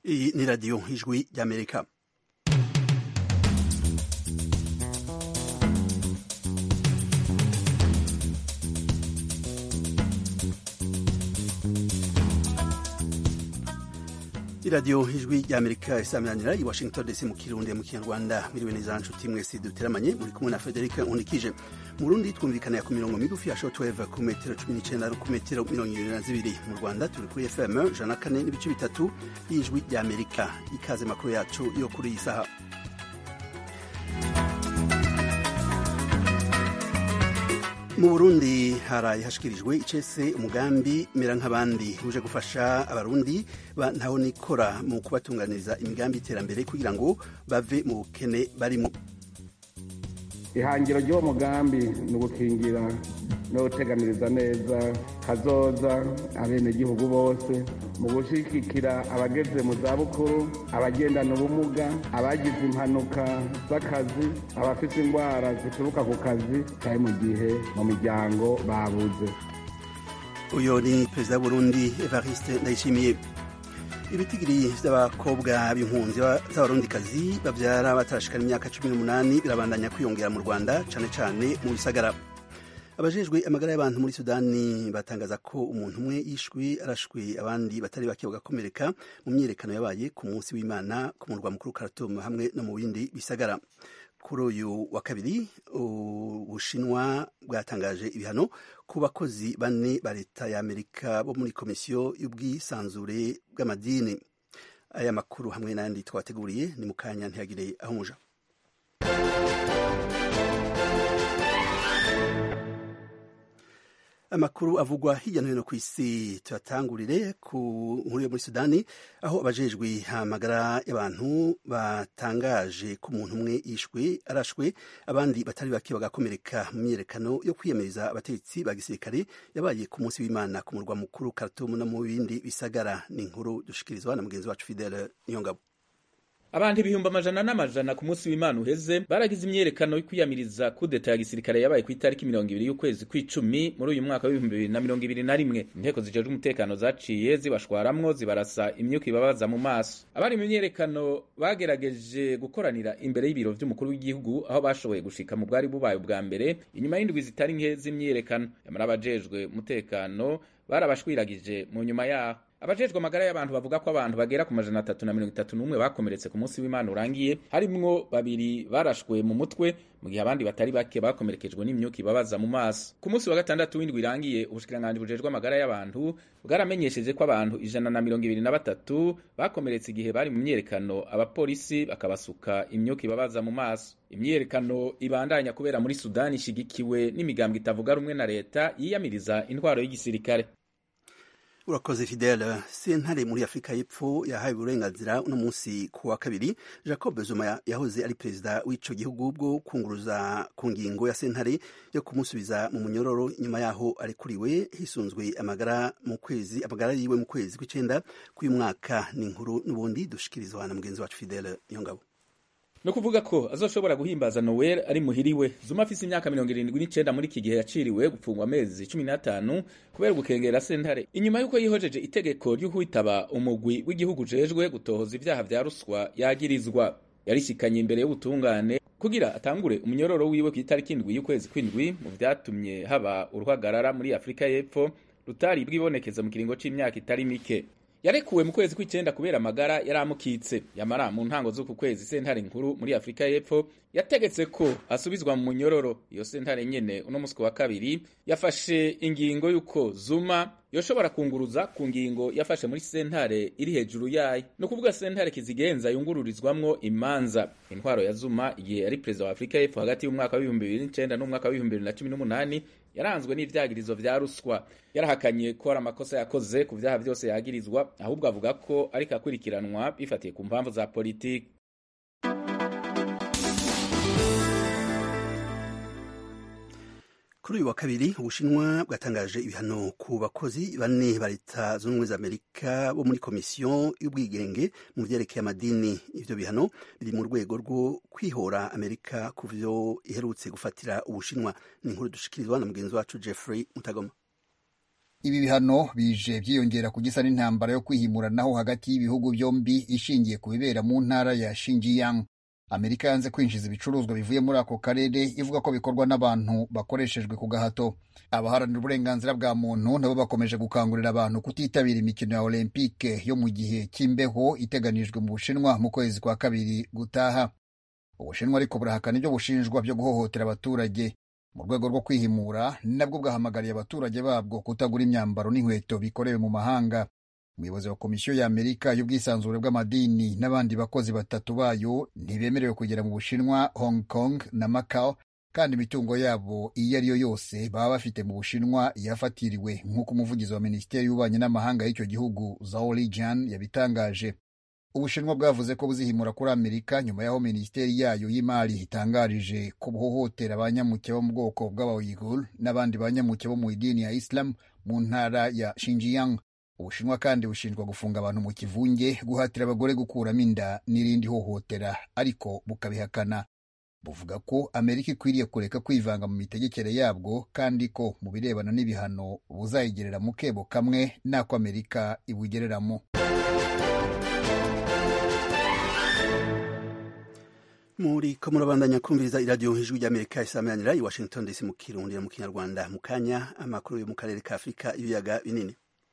Iyi ni radiyo ijwi ry'amerika iradiyo ijwi ry'amerika isaminanira i washington dc mu kirundi mu kinyarwanda miriwe neza nshuti mwese duteramanye muri kumwe na frederic unikije mu rundi twumvikana ku mirongo migufi ya shortwave ku metero cumi n'icenda ku metero mirongo ibiri na zibiri mu rwanda turi kuri fm ijana na kane n'ibice bitatu y'ijwi ry'amerika ikaze makuru yacu yo kuri iyi saha mu burundi haraye hashikirijwe icese umugambi mera nk'abandi uje gufasha abarundi ntaho nikora mu kubatunganiriza imigambi y'iterambere kugira ngo bave mu bukene barimo ihangiro ry'uwo mugambi ni ugukingira no guteganiriza neza kazoza abenegihugu bose mu gushyigikira abageze mu zabukuru abagendana ubumuga abagize impanuka z'akazi abafite indwara zituruka ku kazi cyane mu gihe mu miryango babuze uyu ni perezida w'uburundi evariste ndayishimiye ibitigiri by'abakobwa b'impunzi z'abarundikazi babyara batarashikana imyaka cumi n'umunani birabandanya kwiyongera mu rwanda cyane cyane mu bisagara abajejwe amagara y'abantu muri sudani batangaza ko umuntu umwe yishwe arashwe abandi batari bake bagakomereka mu myiyerekano yabaye ku munsi w'imana ku murwa mukuru Khartoum hamwe no mu bindi bisagara kuri uyu wa kabiri ubushinwa bwatangaje ibihano ku bakozi bane ba leta ya amerika bo muri komisiyo y'ubwisanzure bw'amadini aya makuru hamwe n'ayandi twateguriye ni mu kanya ntihagire aho umuja amakuru avugwa hirya no hino ku isi tuyatangurire ku nkuru yo muri sudani aho abajejwe amagara y'abantu batangaje ko umuntu umwe yishwe arashwe abandi batari bake bagakomereka mu myiyerekano yo kwiyamiriza abategetsi ba gisirikare yabaye ku munsi w'imana ku murwa mukuru Khartoum no mu bindi bisagara ni inkuru dushikirizwa na mugenzi wacu Fidele Niyongabo abantu ibihumbi amajana n'amajana ku munsi w'imana uheze baragize imyerekano yo kwiyamiriza kudeta ya gisirikare yabaye ku itariki mirongo ibiri y'ukwezi kw'icumi muri uyu mwaka w'ibihumbi bibiri na mirongo ibiri na rimwe inteko zijejwe umutekano zaciye zibashwaramwo zibarasa imyuka ibabaza mu maso abari mu myerekano bagerageje gukoranira imbere y'ibiro vy'umukuru w'igihugu aho bashoboye gushika mu bwari bubaye ubwa mbere inyuma y'indwi zitari nke z'imyerekano yamara abajejwe umutekano barabashwiragije mu nyuma yaho abajejwe amagara y'abantu bavuga ko abantu bagera ku majana atatu na mirongo itatu n'umwe bakomeretse ku munsi w'imana urangiye harimwo babiri barashwe mu mutwe mu gihe abandi batari bake bakomerekejwe n'imyuka ibabaza mu maso ku munsi wa gatandatu w'indwi irangiye ubushikiranganji bujejwe amagara y'abantu bwaramenyesheje ko abantu ijana na mirongo ibiri na batatu bakomeretse igihe bari mu myerekano abapolisi bakabasuka imyuka ibabaza mu maso imyiyerekano ibandanya kubera muri sudani ishigikiwe n'imigambwe itavuga rumwe na leta yiyamiriza intwaro y'igisirikare urakoze fidele sentare muri afurika y'epfo yahawe uburenganzira uno munsi ku wa kabiri jacob zuma yahoze ari perezida w'ico gihugu bwo kunguruza ku ngingo ya sentare yo kumusubiza mu munyororo nyuma yaho arekuriwe hisunzwe amagara mu kwezi amagara yiwe mu kwezi kw'icenda k'uyu mwaka ni inkuru n'ubundi dushikirizwa na mugenzi wacu fidele niyongabo no kuvuga ko azoshobora guhimbaza Noel ari muhiriwe Zuma afise imyaka mirongo irindwi n'icenda muri iki gihe yaciriwe gupfungwa amezi cumi n'atanu kubera gukengera sentare inyuma y'uko yihojeje itegeko ryo kwitaba umugwi w'igihugu ujejwe gutohoza ivyaha vya ruswa yagirizwa yarishikanye imbere y'ubutungane kugira atangure umunyororo wiwe ku itariki indwi y'ukwezi kw'indwi mu vyatumye haba uruhagarara muri afurika y'epfo rutari bwibonekeza mu kiringo c'imyaka itari mike yarekuwe mu kwezi kw'icenda kubera amagara yari amukitse yamara mu ntango z'uku kwezi sentare nkuru muri afurika y'epfo yategetse ko asubizwa mu munyororo iyo sentare nyene uno musi wa kabiri yafashe ingingo y'uko zuma yoshobora kunguruza ku ngingo yafashe muri sentare iri hejuru yayo ni ukuvuga sentare kizigenza yungururizwamwo imanza intwaro ya zuma igihe yari perezida wa afurika y'epfo hagati y'umwaka w'ibihumbi bibiri n'icenda n'umwaka w'ibihumbi bibiri na cumi n'umunani yaranzwe n'ivyagirizo vya ruswa yarahakanye ko hari amakosa yakoze ku vyaha vyose yagirizwa ahubwo avuga ko ariko akurikiranwa bifatiye ku mpamvu za politiki kuri uyu wa kabiri ubushinwa bwatangaje ibihano ku bakozi bane ba leta zunze ubumwe za amerika bo muri komisiyo y'ubwigenge mu vyerekeye amadini ivyo bihano biri mu rwego rwo kwihora amerika ku vyo iherutse gufatira ubushinwa ni inkuru dushikirizwa na mugenzi wacu jeffrey mutagoma ibi bihano bije byiyongera ku gisa n'intambara yo kwihimuranaho hagati y'ibihugu byombi ishingiye ku bibera mu ntara ya Xinjiang. Amerika yanze kwinjiza ibicuruzwa bivuye muri ako karere ivuga ko bikorwa n'abantu bakoreshejwe ku gahato. Abaharanira uburenganzira bwa muntu nabo bakomeje gukangurira abantu kutitabira imikino ya Olympique yo mu gihe cy'imbeho iteganijwe mu Bushinwa mu kwezi kwa kabiri gutaha. Ubushinwa ariko burahakana ibyo bushinjwa byo guhohotera abaturage mu rwego rwo kwihimura nabwo bwahamagariye abaturage babwo kutagura imyambaro n'inkweto bikorewe mu mahanga umuyobozi wa komisiyo y'amerika y'ubwisanzure bw'amadini n'abandi bakozi batatu bayo ntibemerewe kugera mu bushinwa hong kong na macau kandi imitungo yabo iyo ari yo yose baba bafite mu bushinwa yafatiriwe nk'uko umuvugizi wa minisiteri y'ububanyi n'amahanga y'icyo gihugu zhao lijian yabitangaje ubushinwa bwavuze ko buzihimura kuri amerika nyuma y'aho minisiteri yayo y'imari itangarije ko buhohotera abanyamuke bo mu bwoko bw'abayigul n'abandi banyamuke bo mu idini ya islam mu ntara ya Xinjiang. ubushinwa kandi bushinjwa gufunga abantu mu kivunge guhatira abagore gukuramo inda n'irindi hohotera ariko bukabihakana buvuga ko amerika ikwiriye kureka kwivanga mu mitegekere yabwo kandi ko mu birebana n'ibihano buzayigerera mu kebo kamwe n'ako amerika ibugereramo muri ko murabandanya kumviriza iradiyo ijwi ry'amerika isameranira i washington dc mu kirundi mu kinyarwanda mu kanya amakuru yo mu karere ka afurika ibiyaga binini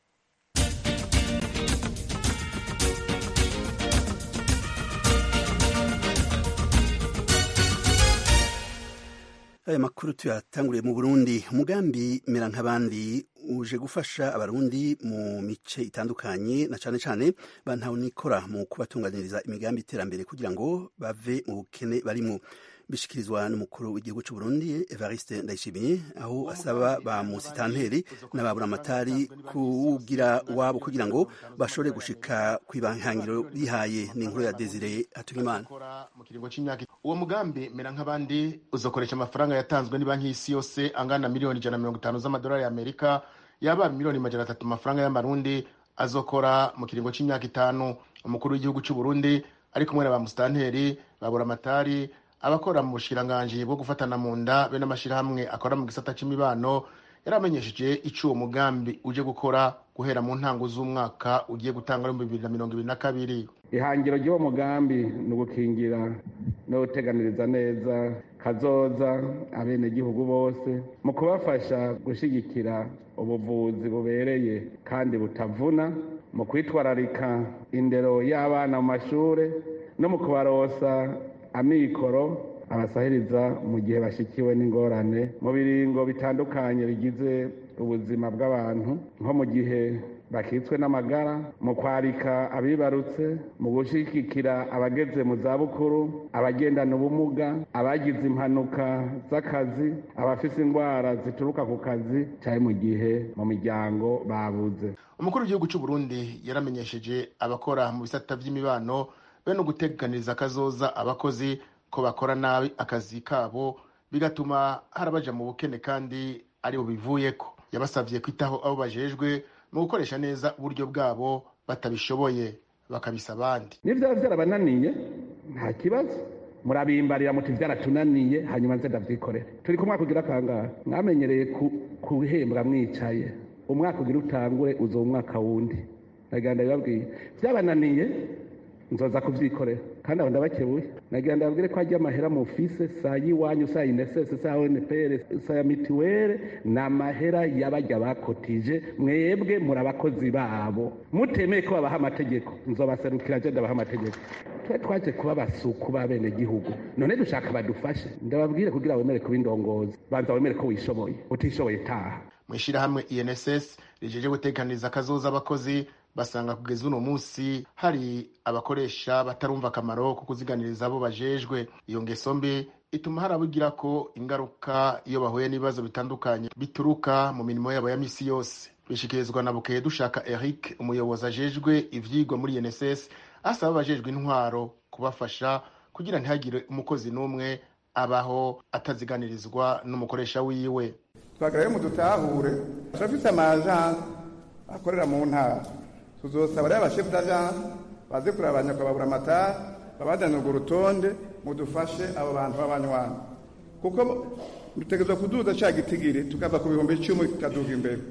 aya makuru tuyatanguriye mu burundi umugambi mera nk'abandi uje gufasha abarundi mu mice itandukanye na cane cane bantawunikora mu kubatunganiriza imigambi iterambere kugira ngo bave mu bukene barimwo bishikirizwa n'umukuru w'igihugu cy'u Burundi Evariste Ndayishimiye aho asaba ba musitanteri n'ababuramatari kuwugira wabo kugira ngo bashobore gushika kw'ibahangiro bihaye n'inkuru ya Desire Hatungimana mu kiringo c'imyaka uwo mugambi mera nk'abandi uzokoresha amafaranga yatanzwe ni banki y'isi yose angana miliyoni ijana na mirongo itanu z'amadolari y'Amerika yaba miliyoni majana atatu amafaranga y'amarundi azokora mu kiringo c'imyaka itanu umukuru w'igihugu cy'u Burundi ari kumwe na ba musitanteri baburamatari abakora mu bushikiranganji bwo gufatana mu nda be n'amashyirahamwe akora mu gisata c'imibano yaramenyesheje ico uwo mugambi uje gukora guhera mu ntango z'umwaka ugiye gutanga muri bibiri na mirongo ibiri na kabiri ihangiro ry'uwo mugambi ni ugukingira no guteganiriza neza kazoza abenegihugu bose mu kubafasha gushyigikira ubuvuzi bubereye kandi butavuna mu kwitwararika indero y'abana mu mashure no mu kubarosa amikoro abasahiriza mu gihe bashyikiwe n'ingorane mu biringo bitandukanye bigize ubuzima bw'abantu nko mu gihe bakitswe n'amagara mu kwarika abibarutse mu gushyigikira abageze mu zabukuru abagendana ubumuga abagize impanuka z'akazi abafite indwara zituruka ku kazi cyane mu gihe mu miryango babuze umukuru w'igihugu cy'u Burundi yaramenyesheje abakora mu bisata by'imibano be no guteganiriza akazoza abakozi ko bakora nabi akazi kabo bigatuma harabaja mu bukene kandi ari bo bivuyeko yabasabye kwitaho abo bajejwe mu gukoresha neza uburyo bwabo batabishoboye bakabisa abandi niyo byaba byarabananiye nta kibazo murabimbarira muti byaratunaniye hanyuma nze ndavyikorere turi ku mwaka ugira kangahe mwamenyereye kuhembwa mwicaye umwaka ugira utangure uzo umwaka wundi nagira ndabibabwiye byabananiye nzoza kubyikorera kandi abo ndabakebuye nagira ndababwire ko hajya amahera mu fise saa y'iwanyu saa inesese saa onpr saa ya mituwere ni amahera y'abajya bakotije mwebwe muri abakozi babo mutemeye ko babaha amategeko nzobaserukira je ndabaha amategeko twe twaje kuba basuku b'abenegihugu none dushaka badufashe ndababwire kugira wemere kuba indongozi banza wemere ko wishoboye utishoboye taha mu ishyirahamwe inss rijeje gutekaniriza akazoza abakozi basanga kugeza uno munsi hari abakoresha batarumva akamaro ko kuziganiriza abo bajejwe iyo ngeso mbi ituma hari abigira ko ingaruka iyo bahuye n'ibibazo bitandukanye bituruka mu mirimo yabo ya misi yose bishikirizwa na bukeye dushaka eric umuyobozi ajejwe ivyigwa muri nss asaba abajejwe intwaro kubafasha kugira ntihagire umukozi n'umwe abaho ataziganirizwa n'umukoresha wiwe twagarayo mu dutahure turafise amajansi akorera mu ntara tuzosaba rero abashefu d'agence baze kureba abanyakababura amatara babazanira urwo rutonde mudufashe abo bantu b'abanywanyi kuko dutegerezwa kuduza ca gitigiri tukava ku bihumbi icumi tukaduga imbere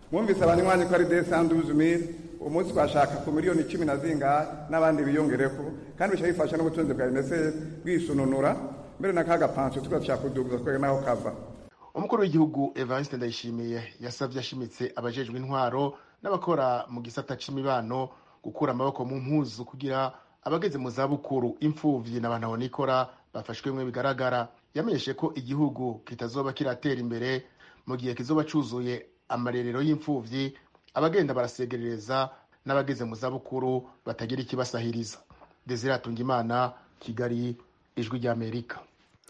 mwumvise abanywanyi ko ari desanduzi mili umunsi twashaka ku miliyoni cumi na zingahe n'abandi biyongereko kandi bisha bifasha n'ubutunzi bwa unicef bwisununura mbere na kaga pansiyo tugashaka kuduguza twege naho kava umukuru w'igihugu evariste ndayishimiye yasabye ashimitse abajejwe intwaro n'abakora mu gisata c'imibano gukura amaboko mu mpuzu kugira abageze mu zabukuru imfuvyi n'abantu abonikora bafashwemwe bigaragara yamenyeshe ko igihugu kitazoba kiratera imbere mu gihe kizoba cuzuye amarerero y'imfuvyi abagenda barasegerereza n'abageze mu zabukuru batagira ikibasahiriza desire atungimana kigali ijwi ry'amerika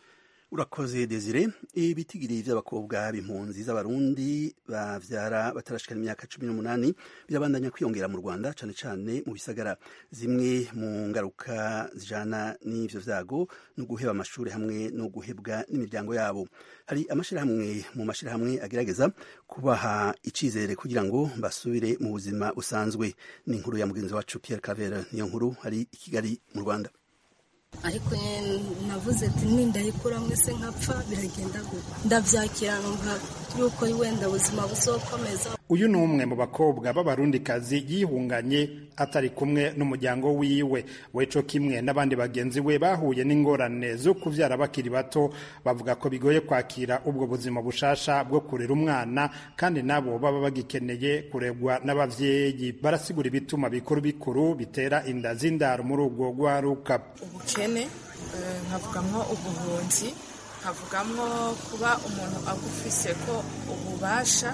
urakoze desire ibitigiri vy'abakobwa b'impunzi z'abarundi bavyara batarashikana imyaka cumi n'umunani birabandanya kwiyongera mu rwanda cane cane mu bisagara zimwe mu ngaruka zijana n'ivyo vyago no guheba amashuri hamwe no guhebwa n'imiryango yabo hari amashirahamwe mu mashirahamwe agerageza kubaha icizere kugira ngo basubire mu buzima busanzwe ni inkuru ya mugenzi wacu Pierre Claver niyo nkuru hari i Kigali mu Rwanda ariko navuze ati nindayikura mwese nkapfa biragenda gutya ndabyakira numva yuko wenda ubuzima buzokomeza uyu ni umwe mu bakobwa b'abarundikazi yihunganye atari kumwe n'umuryango wiwe weco kimwe n'abandi bagenzi we bahuye n'ingorane zo kuvyara bakiri bato bavuga ko bigoye kwakira ubwo buzima bushasha bwo kurera umwana kandi nabo baba bagikeneye kuregwa n'abavyeyi barasigura ibituma bikuru bikuru bitera inda z'indaro muri ubwo rwaruka ubukene nkavugamwo ubuhunzi nkavugamwo kuba umuntu agufise ko ububasha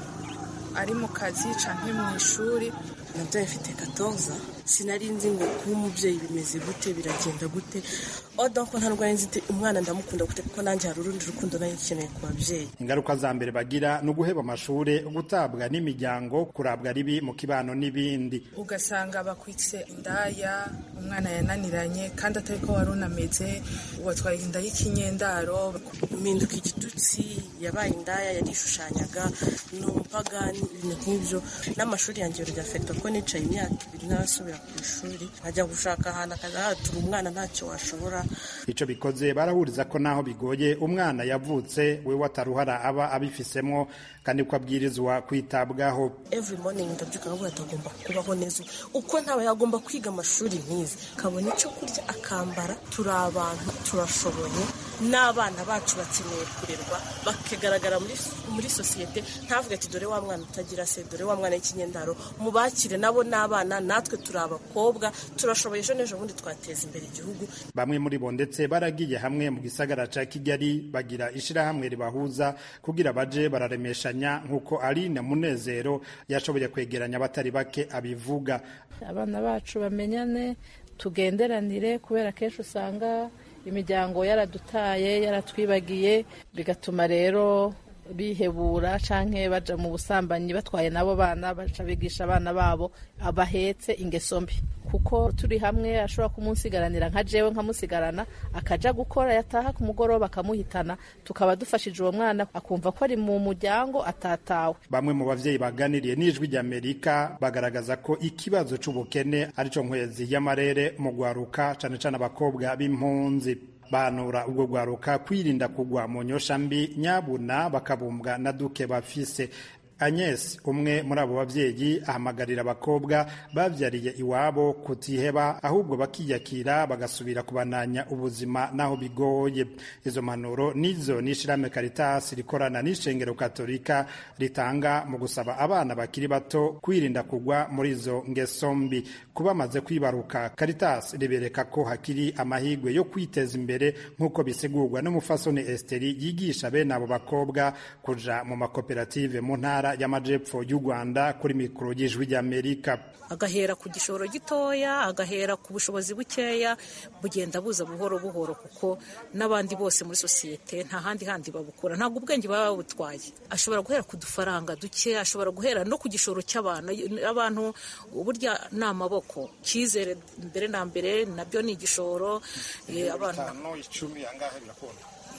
ari mu kazi canke mu ishuri nabyaye mfite katoza sinari nzi ngo kuba umubyeyi bimeze gute biragenda gute oda ko nta ndwara nzi umwana ndamukunda gute kuko nanjye hari urundi rukundo nayo nkeneye ku babyeyi ingaruka za mbere bagira ni uguheba amashuri gutabwa n'imiryango kurabwa ribi mu kibano n'ibindi ugasanga bakwitse indaya umwana yananiranye kandi atari ko wari unameze watwaye inda y'ikinyendaro mpinduka igitutsi yabaye indaya yarishushanyaga ni umupagani ibintu nk'ibyo n'amashuri yanjye biragafekita ko nicaye imyaka ibiri ntarasubira ku ishuri nkajya gushaka ahantu akaza hatura umwana ntacyo washobora icyo bikoze barahuriza ko naho bigoye umwana yavutse we wataruhara aba abifisemo kandi ko abwirizwa kwitabwaho every morning ndabyuka nkavuga ati agomba kubaho neza uko ntaba yagomba kwiga amashuri nk'izi kabona icyo kurya akambara turi abantu turashoboye n'abana bacu bakeneye kurerwa bakagaragara muri muri sosiyete ntavuge ati dore wa mwana utagira se dore wa mwana w'ikinyendaro mubakire nabo n'abana natwe turi abakobwa turashoboye ejo n'ejo bundi twateza imbere igihugu bamwe muri bo ndetse baragiye hamwe mu gisagara ca kigali bagira ishirahamwe ribahuza kugira baje bararemeshanya nk'uko aline munezero yashoboye kwegeranya abatari bake abivuga abana bacu bamenyane tugenderanire kubera kenshi usanga imiryango yaradutaye yaratwibagiye bigatuma rero bihebura canke baja mu busambanyi batwaye nabo bana baca bigisha abana babo abahetse ingeso mbi kuko turi hamwe ashobora kumunsigaranira nka jewe nkamusigarana akaja gukora yataha ku mugoroba akamuhitana tukaba dufashije uwo mwana akumva ko ari mu muryango atatawe bamwe mu bavyeyi baganiriye n'ijwi ry'amerika bagaragaza ko ikibazo c'ubukene arico nkwezi y'amarere mu gwaruka cane cane abakobwa b'impunzi banura ubwo gwaruka kwirinda kugwa mu nyosha mbi nyabuna bakabumbwa na duke bafise Agnes umwe muri abo bavyeyi ahamagarira abakobwa bavyariye iwabo kutiheba ahubwo bakiyakira bagasubira kubananya ubuzima naho bigoye izo manuro nizo n'ishirahamwe Caritas rikorana n'ishengero katolika ritanga mu gusaba abana bakiri bato kwirinda kugwa muri izo ngeso mbi kuba bamaze kwibaruka Caritas ribereka ko hakiri amahigwe yo kwiteza imbere nk'uko bisigurwa n'umufasoni Esteri yigisha bene abo bakobwa kuja mu makoperative mu ntara y'amajepfo y'u Rwanda kuri mikoro y'ijwi ry'Amerika agahera ku gishoro gitoya agahera ku bushobozi bukeya bugenda buza buhoro buhoro kuko n'abandi bose muri sosiyete nta handi handi babukura ntabwo ubwenge baba babutwaye ashobora guhera ku dufaranga duke ashobora guhera no ku gishoro cy'abantu abantu burya ni amaboko cyizere mbere na mbere nabyo ni igishoro abantu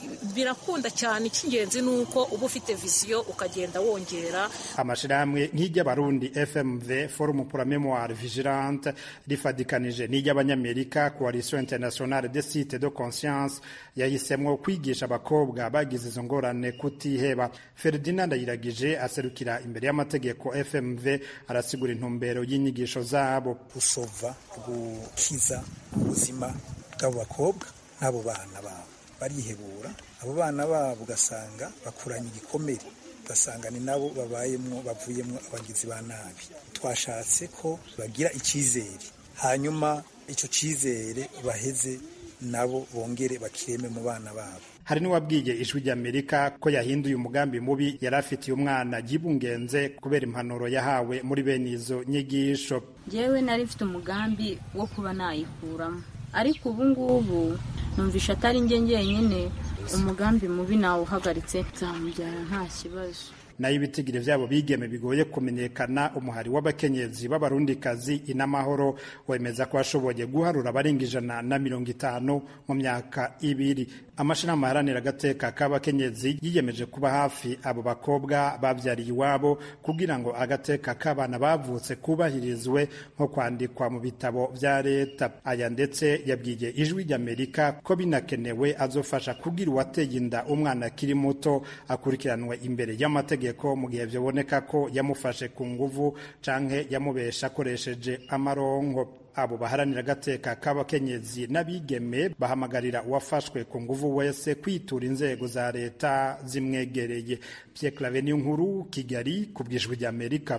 birakunda cyane icy'ingenzi ni uko uba ufite visiyo ukagenda wongera amashirahamwe nk'iry'abarundi fmv forum pour la mémoire vigilante rifadikanije n'iry'abanyamerika coalition internationale des sites de conscience yahisemwo kwigisha abakobwa bagize izo ngorane kutiheba ferdinand ayiragije aserukira imbere y'amategeko fmv arasigura intumbero y'inyigisho zabo gusova gukiza ubuzima bw'abo bakobwa n'abo bana babo barihebura abo bana babo ugasanga bakuranye igikomere ugasanga ni nabo babayemwo bavuyemwo abagizi ba nabi twashatse ko bagira icyizere hanyuma icyo cyizere baheze nabo bongere bakireme mu bana babo hari n'uwabwiye ijwi ry'amerika ko yahinduye umugambi mubi yari afitiye umwana gibungenze kubera impanuro yahawe muri bene izo nyigisho njyewe nari mfite umugambi wo kuba nayikuramo ariko ubu ngubu numvisha atari njye njyenyine umugambi mubi nawuhagaritse nzamubyara nta kibazo nayo ibitigiri vyabo bigeme bigoye kumenyekana umuhari w'abakenyezi b'abarundikazi inamahoro wemeza ko washoboye guharura abarenga ijana na mirongo itanu mu myaka ibiri amashirahamwe aharanira agateka k'abakenyezi yiyemeje kuba hafi abo bakobwa bavyariye iwabo kugira ngo agateka k'abana bavutse kubahirizwe nko kwandikwa mu bitabo vya leta aya ndetse yabwiye ijwi ry'amerika ko binakenewe azofasha kugira uwateye inda umwana akiri muto akurikiranwe imbere y'amategeko amategeko mu gihe byaboneka ko yamufashe ku nguvu canke yamubesha akoresheje amaronko abo baharanira agateka k'abakenyezi n'abigeme bahamagarira uwafashwe ku nguvu wese kwitura inzego za leta zimwegereye Pierre Claver nkuru Kigali ku bwijwi ry'Amerika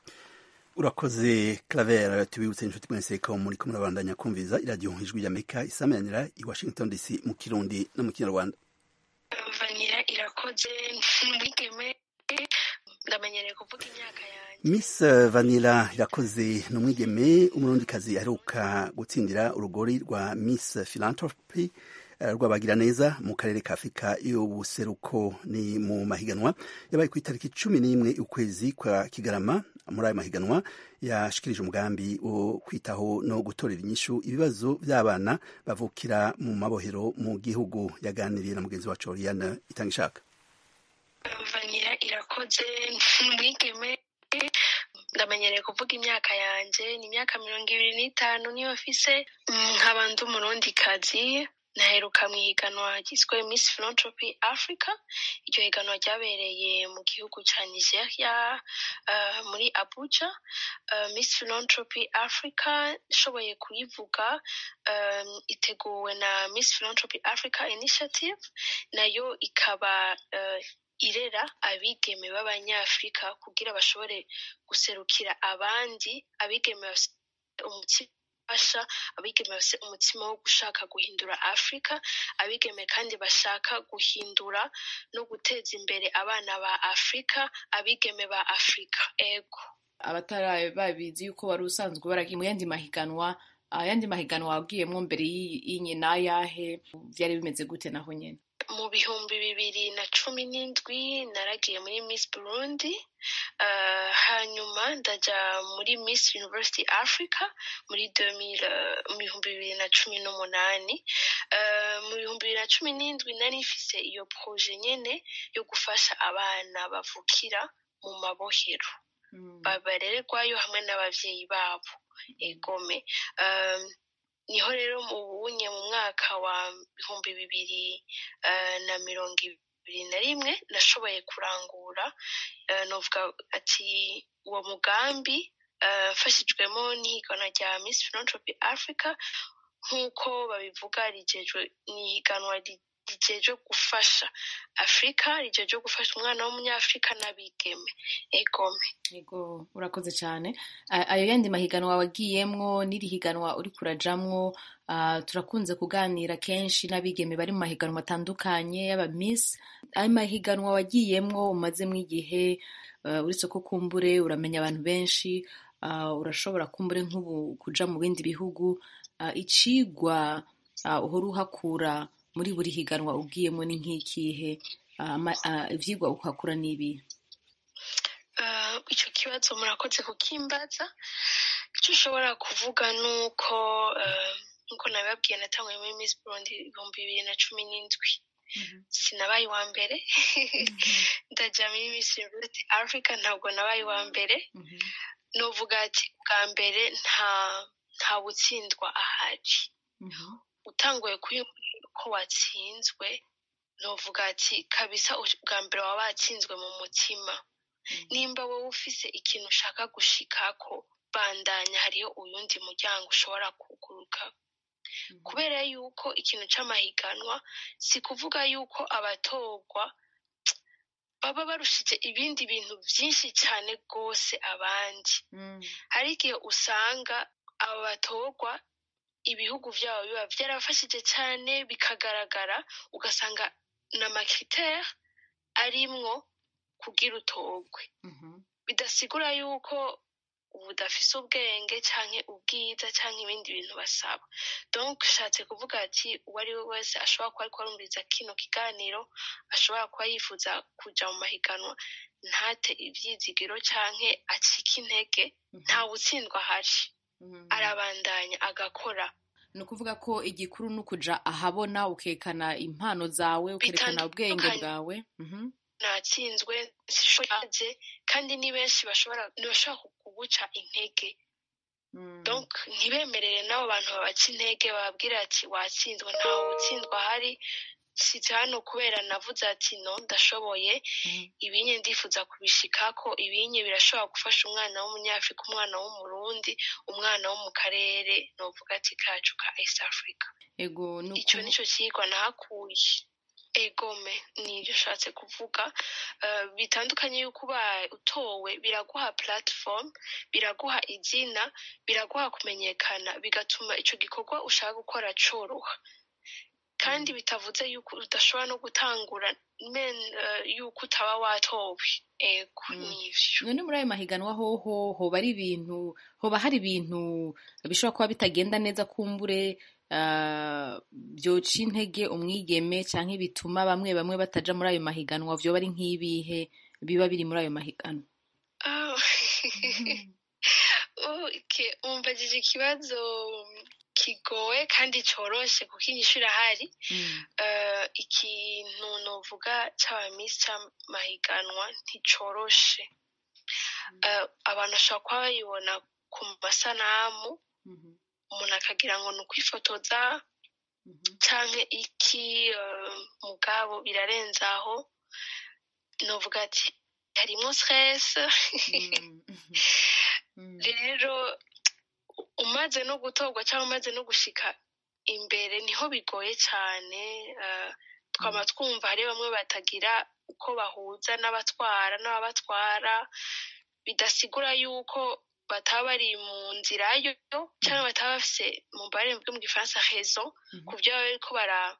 urakoze claver tubibutse inshuti mwese ko muri kumwe murabandanya kumviza iradiyo ijwi ry'amerika isamanira i washington dc mu kirundi no mu kinyarwanda vanira irakoze mwigeme ndamenyereye kuvuga imyaka yanjye miss vanilla irakoze ni umwigeme umurundikazi aheruka gutsindira urugori rwa miss philanthropy rwabagira neza mu karere ka afurika y'ubuseruko ni mu mahiganwa yabaye ku itariki cumi n'imwe ukwezi kwa kigarama muri ayo mahiganwa yashikirije umugambi wo kwitaho no gutorera inyishu ibibazo by'abana bavukira mu mabohero mu gihugu yaganiriye na mugenzi wacu Oriane itanga ishaka vanira irakoze mwigeme ndamenyereye kuvuga imyaka yanjye ni imyaka mirongo ibiri n'itanu niyo mfise nkaba ndi umurundikazi naheruka mu ihiganwa ryiswe miss philanthropy africa iryo higanwa ryabereye mu gihugu cya nigeria uh, muri abuja uh, miss philanthropy africa ishoboye kuyivuga um, iteguwe na miss philanthropy africa initiative nayo ikaba uh, irera abigeme b'abanyafurika kugira bashobore guserukira abandi abigeme umutima bafasha abigeme bafite umutima wo gushaka guhindura afurika abigeme kandi bashaka guhindura no guteza imbere abana ba afurika abigeme ba afurika ego abatari babizi yuko wari usanzwe baragiye mu yandi mahiganwa ayandi mahiganwa wabwiyemo mbere y'inyina yahe byari bimeze gute naho nyine mu bihumbi bibiri na cumi n'indwi naragiye muri miss burundi hanyuma ndajya muri miss university africa muri mu bihumbi bibiri na cumi n'umunani mu bihumbi bibiri na cumi n'indwi nari ifise iyo proje nyine yo gufasha abana bavukira mu mabohero barererwayo hamwe n'ababyeyi babo egome niho rero mu bunye mu mwaka wa bihumbi bibiri na mirongo ibiri na rimwe nashoboye kurangura novuga ati uwo mugambi mfashijwemo n'ihiganwa rya miss philanthropy africa nk'uko babivuga rigejwe ni ihiganwa rigejeje gufasha afurika rigejeje gufasha umwana w'umunyafurika n'abigeme egome yego urakoze cyane ayo yandi mahiganwa wagiyemwo n'iri higanwa uri kurajamwo turakunze kuganira kenshi n'abigeme bari mu mahiganwa atandukanye y'aba miss ayo mahiganwa wagiyemwo umazemo igihe uretse ko kumbure uramenya abantu benshi urashobora kumbure nk'ubu kuja mu bindi bihugu icigwa uhora uhakura muri buri higanwa ubwiyemo ni nk'ikihe ibyigwa ukakura n'ibi icyo kibazo murakoze kukimbaza icyo ushobora kuvuga ni uko nk'uko nabibabwiye natanguye muri miss burundi ibihumbi bibiri na cumi n'indwi sinabaye uwa mbere ndajya muri Miss University Africa ntabwo nabaye uwa mbere novuga ati bwa mbere nta nta butsindwa ahari utanguye kwiyumvira ko watsinzwe novuga ati kabisa bwa mbere waba watsinzwe mu mutima nimba wowe ufise ikintu ushaka gushikako bandanya hariho uyundi muryango ushobora kuguruka kubera yuko ikintu c'amahiganwa si kuvuga yuko abatorwa baba barushije ibindi bintu byinshi cyane rwose abandi hari igihe usanga aba batorwa ibihugu byabo biba byarafashije cyane bikagaragara ugasanga n'amakriteri arimwo kugira utorwe bidasigura yuko budafise ubwenge canke ubwiza canke ibindi bintu basaba donc ushatse kuvuga ati uwo ari we wese ashobora kuba ariko arumviriza kino kiganiro ashobora kuba yifuza kuja mu mahiganwa ntate ivyizigiro canke acike intege nta wutsindwa ahari arabandanya agakora ni ukuvuga ko igikuru ni ukuja ahabona ukekana impano zawe ukerekana ubwenge bwawe natsinzwe sishoje kandi ni benshi bashobora ntibashobora kuguca intege donc ntibemerere n'abo bantu babaca intege bababwira ati watsinzwe ntawe utsindwa ahari sitse hano kubera navuze ati no ndashoboye ibinye ndifuza kubishikako ibinye birashobora gufasha umwana w'umunyafurika umwana w'umurundi umwana wo mu karere novuga ati kacu ka east africa ego icyo nicyo kigwa nahakuye egome nibyo ushatse kuvuga bitandukanye y'uko ubaye utowe biraguha platform biraguha izina biraguha kumenyekana bigatuma icyo gikorwa ushaka gukora coroha kandi bitavuze yuko udashobora no gutangura men yuko utaba watowe ego nivyo none muri ayo mahiganwa hoho hoba ari ibintu hoba hari ibintu bishobora kuba bitagenda neza kumbure byoca intege umwigeme cyangwa bituma bamwe bamwe bataja muri ayo mahiganwa vyoba ari nk'ibihe biba biri muri ayo mahiganwa umbajije ikibazo kigoye kandi coroshe kuko inyishu irahari ikintu novuga c'abamisi c'amahiganwa nticoroshe abantu bashobora kuba bayibona ku masanamu umuntu akagira ngo ni ukwifotoza canke iki mugabo birarenze aho novuga ati harimwo stress rero umaze no gutorwa cyangwa umaze no gushika imbere niho bigoye cyane twaba twumva hari bamwe batagira uko bahuza n'abatwara n'ababatwara bidasigura yuko bataba bari mu nzira yo cyangwa bataba bafise mu barembo bwo mu gifaransa raison ku byo baba bariko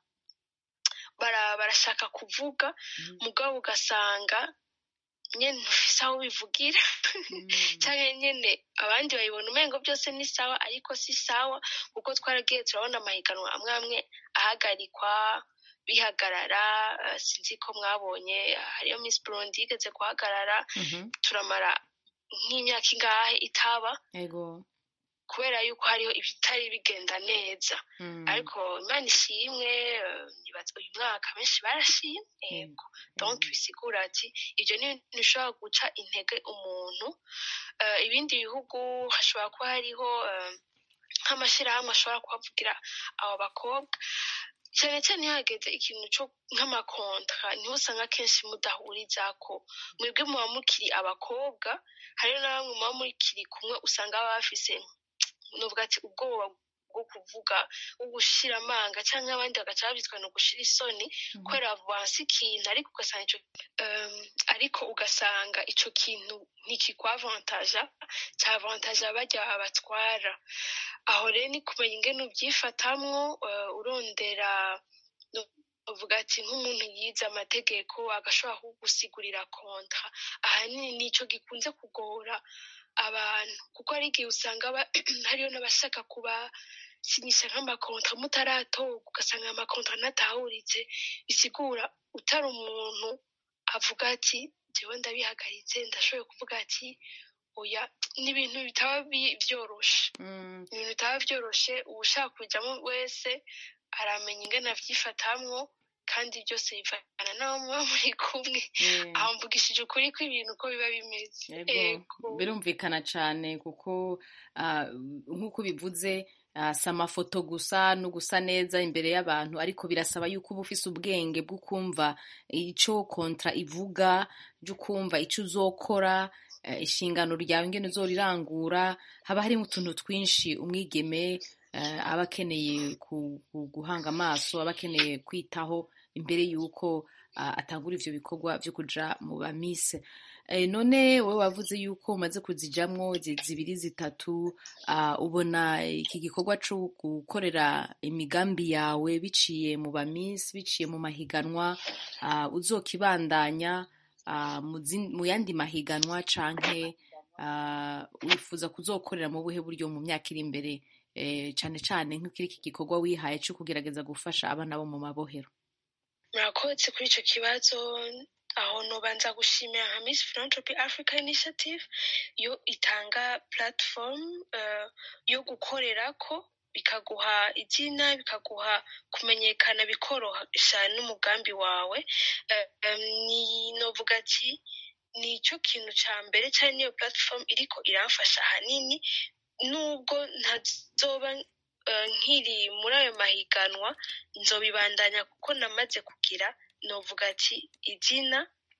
barashaka kuvuga mugabo ugasanga nyene ntufise aho bivugira cyangwa nyene abandi bayibona umengo byose ni sawa ariko si sawa kuko twaragiye turabona amahiganwa amwe amwe ahagarikwa bihagarara sinzi ko mwabonye hariyo miss burundi yigeze guhagarara turamara nk'imyaka ingahe itaba kubera yuko hariho ibitari bigenda neza ariko imana ishimwe uyu mwaka benshi barashimye yego donc bisigura ati ibyo ni bishobora guca intege umuntu ibindi bihugu hashobora kuba hariho nk'amashyirahamwe ashobora kuhavugira abo bakobwa cyane cyane iyo hageze ikintu cyo nk'amakontra niho usanga akenshi mudahuriza ko mwebwe muba mukiri abakobwa hariho na bamwe muba mukiri kumwe usanga baba bafise nuvuga ati ubwoba bwo kuvuga bwo gushira amanga cyangwa abandi bagaca babyitwa no gushira isoni kubera bansi ikintu ariko ugasanga ico ariko ugasanga ico kintu ntikikwavantaja cyavantaja barya babatwara aho rero ni kumenya ingene ubyifatamwo urondera uvuga ati nk'umuntu yize amategeko agashobora kugusigurira kontra ahanini nico gikunze kugora abantu kuko hari igihe usanga hariyo n'abashaka kuba sinyisha nk'amakontra mutaratorwa ugasanga amakontra anatahuritse bisigura utari umuntu avuga ati jewe ndabihagaritse ndashoboye kuvuga ati oya ni ibintu bitaba byoroshe ibintu bitaba byoroshe uwushaka kujyamo wese aramenya ingene avyifatamwo kandi byose bivana n'abo muba muri kumwe aho mvugishije ukuri kw'ibintu uko biba bimeze Yego, birumvikana cyane kuko ah, nk'uko bivuze ah, si amafoto gusa no gusa neza imbere y'abantu ariko birasaba yuko uba ufise ubwenge bwo kumva icyo kontra ivuga byo kumva icyo uzokora eh, inshingano ryawe ingene uzorirangura haba harimo utuntu twinshi umwigeme eh, aba akeneye ku- ku- guhanga amaso aba akeneye kwitaho imbere y'uko ah, atangura ivyo bikorwa vyo kuja mu bamise Eh, none wowe wavuze yuko umaze kuzijamwo zi- zibiri zitatu ah, ubona iki gikorwa co gukorera imigambi yawe biciye mu bamisi biciye mu mahiganwa ah, uzokibandanya ah, mu zin- mu yandi mahiganwa canke ah, wifuza kuzokorera mu buhe buryo mu myaka iri imbere eh, cane cane nk'ikiri iki gikorwa wihaye co kugerageza gufasha abana bo mu mabohero murakoze kuri icyo kibazo aho nubanza gushimira nka miss philanthropy africa initiative yo itanga platform eh, yo gukorerako bikaguha izina bikaguha kumenyekana bikoroshya n'umugambi wawe Eh, em, ni novuga ati ni cyo kintu cya mbere cyari niyo platform iriko iramfasha ahanini nubwo ntazoba eh, nkiri muri ayo mahiganwa nzobibandanya kuko namaze kugira novuga ati izina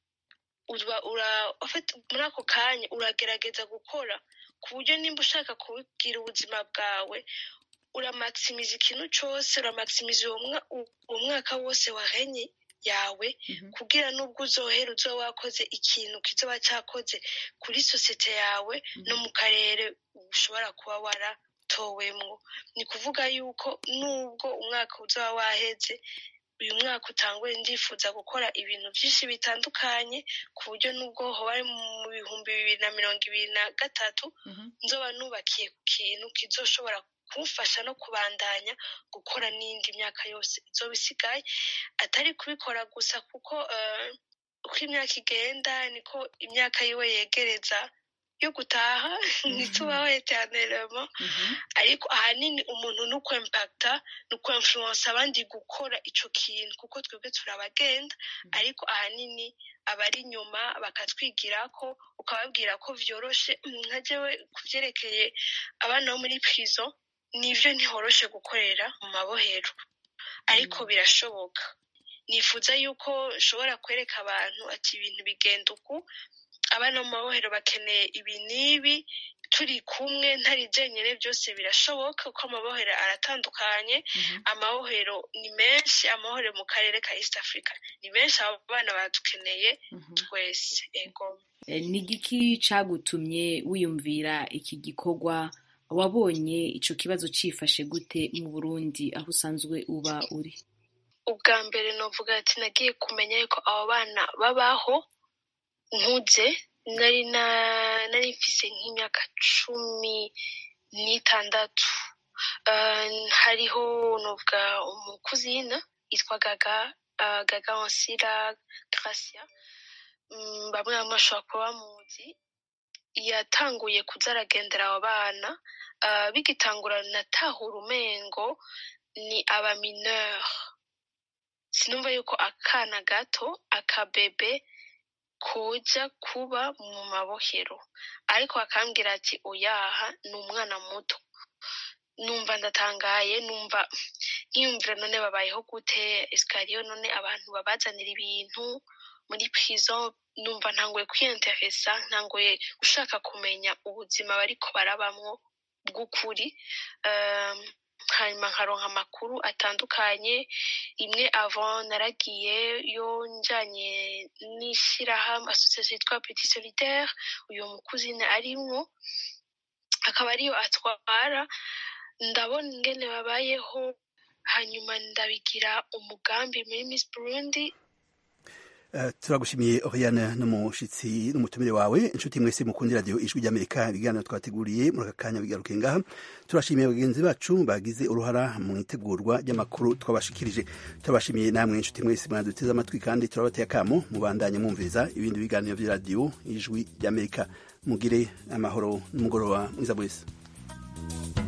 uba ura ufite muri ako kanya uragerageza gukora ku buryo nimba ushaka kubibwira ubuzima bwawe uramakisimiza ikintu cyose uramakisimiza uwo mwa- uwo mwaka wose wahenye yawe kugira n'ubwo uzohera uzoba wakoze ikintu kizoba cyakoze kuri sosiyete yawe no mu karere ushobora kuba waratowemwo ni kuvuga yuko nubwo umwaka uzoba waheze uyu mwaka utanguye ndifuza gukora ibintu byinshi bitandukanye ku buryo nubwo hoba ari mu bihumbi bibiri na mirongo ibiri na gatatu nzoba nubakiye ku kintu kizoshobora kumfasha no kubandanya gukora n'indi myaka yose izoba isigaye atari kubikora gusa kuko eh, uko imyaka igenda niko imyaka yiwe yegereza yo gutaha ntitubaho eternellement ariko ahanini umuntu ni ukwempakita ni ukwemfuransa abandi gukora ico kintu kuko twebwe turabagenda ariko ahanini abari inyuma bakatwigirako ukababwira ko vyoroshe "Mm, nka jewe ku vyerekeye abana bo muri prison nivyo ntihoroshe gukorera mu mabohero ariko birashoboka nifuza yuko nshobora kwereka abantu ati ibintu bigenda uku abana mu mabohero bakeneye ibi n'ibi turi kumwe ntari jenyine byose birashoboka kuko amabohero aratandukanye amabohero ni menshi amabohero mu karere ka east africa ni menshi abo bana badukeneye twese ego Eh, ni igiki cagutumye wiyumvira iki gikorwa wabonye ico kibazo cifashe gute mu burundi aho usanzwe uba uri ubwa mbere novuga ati nagiye kumenya yuko abo bana babaho nkuze nari na nari mfise nk'imyaka cumi n'itandatu Eh, hariho novuga umukuzina yitwa gaga eh, gaga onsira gracia Mm, bamwe bamwe bashobora kuba bamuzi yatanguye kuza aragendera abo bana Eh, bigitangura natahura umengo ni abamineur sinumva yuko akana gato akabebe koja kuba mu mabohero ariko akambwira ati oyaha ni umwana muto numva ndatangaye numva nkiyumvira none babayeho gute esikariyo none abantu babazanira ibintu muri prison numva ntanguye kwiyenteresa ntanguye gushaka kumenya ubuzima bariko barabamwo bw'ukuri Um, hanyuma nkaronka amakuru atandukanye imwe avant naragiye yo njanye n'ishirahamwe association yitwa petit solitaire uyo mukuzine arimwo akaba ariyo atwara ndabona ingene babayeho hanyuma ndabigira umugambi muri miss burundi Uh, turagushimiye Oriane n'umushitsi n'umutumire wawe inshuti mwese mukundi radio ijwi ry'Amerika ibiganiro twateguriye muri aka kanya bigaruke ngaha turashimiye bagenzi bacu bagize uruhara mu itegurwa ry'amakuru twabashikirije turabashimiye namwe inshuti mwese mwaduteze amatwi kandi turabateye akamo mubandanye mwumviriza ibindi biganiro by'iradio ijwi ry'Amerika mugire amahoro n'umugoroba mwiza mwese